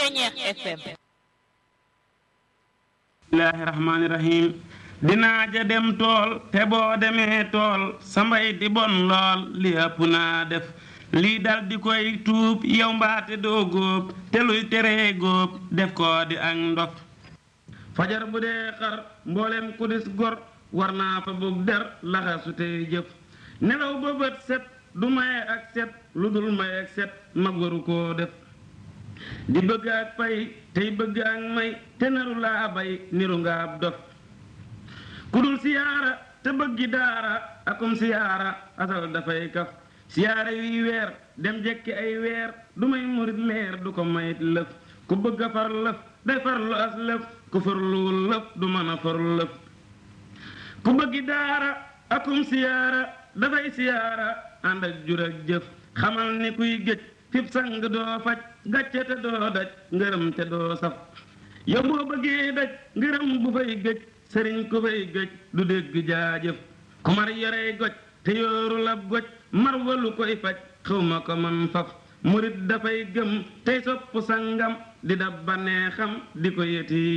Ceñeex FM bismillaahi rahmaani rahiim dinaa ja dem tool te boo demee tool sa mbay di bon lool li ëpp naa def lii dal di koy tuub yow mbaate doo góob te luy teree góob def koo di ak ndof fajar bu dee xar mboolem ku dis gor war naa fa bug der laxasu tey jëf nelaw ba bët set du maye ak set lu dul maye ak set mag waru koo def di bëgg ak pay tey bëgg ak may te naru laa bay niru nga ab dof ku dul siyaara te bëggi daara akum siyaara asal dafay kaf siyaara yuy weer dem jekki ay weer du may murit leer du ko mayit lëf ku bëgg a far lëf day farlu as lëf ku farluwul lëf du mën a far lëf ku bëggi daara akum siyaara dafay siyaara ànd ak jur ak jëf xamal ni kuy géej fib sang doo faj gàcce te doo daj ngërëm te doo saf yow boo bëggee daj ngërëm bu fay géej sëriñ ku fay géej du dégg jaajëf ku mar yorey goj te yooru lab goj mar walu koy faj xawma ko man faf murit dafay gëm tey sopp sangam di dab baneexam di ko yeti